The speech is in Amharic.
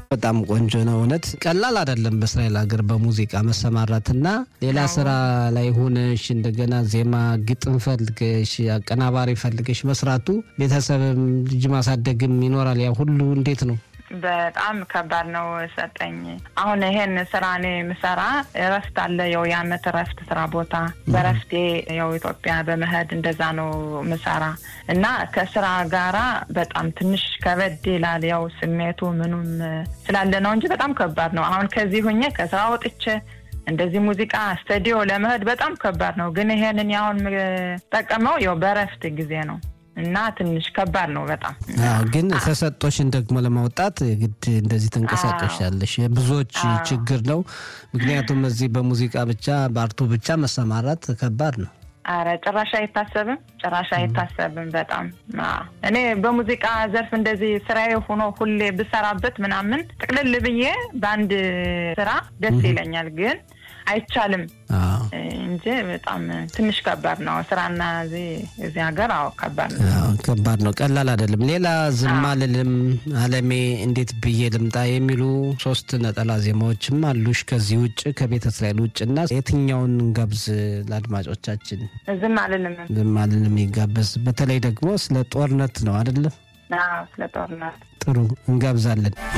በጣም ቆንጆ ነው። እውነት ቀላል አይደለም በእስራኤል ሀገር በሙዚቃ መሰማራትና ሌላ ስራ ላይ ሆነሽ እንደገና ዜማ ግጥም ፈልገሽ አቀናባሪ ፈልገሽ መስራቱ ቤተሰብም ልጅ ማሳደግም ይኖራል። ያ ሁሉ እንዴት ነው? በጣም ከባድ ነው ሰጠኝ። አሁን ይሄን ስራ እኔ ምሰራ እረፍት አለ፣ ያው የአመት እረፍት ስራ ቦታ በረፍቴ ያው ኢትዮጵያ በመሄድ እንደዛ ነው ምሰራ እና ከስራ ጋራ በጣም ትንሽ ከበድ ይላል። ያው ስሜቱ ምኑም ስላለ ነው እንጂ በጣም ከባድ ነው። አሁን ከዚህ ሁኜ ከስራ ወጥቼ እንደዚህ ሙዚቃ ስቱዲዮ ለመሄድ በጣም ከባድ ነው። ግን ይሄንን አሁን የምጠቀመው ያው በረፍት ጊዜ ነው እና ትንሽ ከባድ ነው በጣም ግን ተሰጦሽን ደግሞ ለማውጣት ግድ እንደዚህ ተንቀሳቀሻለሽ። ብዙዎች ችግር ነው። ምክንያቱም እዚህ በሙዚቃ ብቻ በአርቱ ብቻ መሰማራት ከባድ ነው። አረ ጭራሽ አይታሰብም፣ ጭራሽ አይታሰብም። በጣም እኔ በሙዚቃ ዘርፍ እንደዚህ ስራዬ ሆኖ ሁሌ ብሰራበት ምናምን ጥቅልል ብዬ በአንድ ስራ ደስ ይለኛል ግን አይቻልም እንጂ በጣም ትንሽ ከባድ ነው ስራና እዚህ ሀገር። አዎ ከባድ ነው፣ ከባድ ነው፣ ቀላል አይደለም። ሌላ ዝም አልልም፣ አለሜ፣ እንዴት ብዬ ልምጣ የሚሉ ሶስት ነጠላ ዜማዎችም አሉሽ ከዚህ ውጭ ከቤተ እስራኤል ውጭ እና የትኛውን እንጋብዝ ለአድማጮቻችን? ዝም አልልም፣ ዝም አልልም ይጋበዝ። በተለይ ደግሞ ስለ ጦርነት ነው አይደለም? ስለ ጦርነት ጥሩ እንጋብዛለን።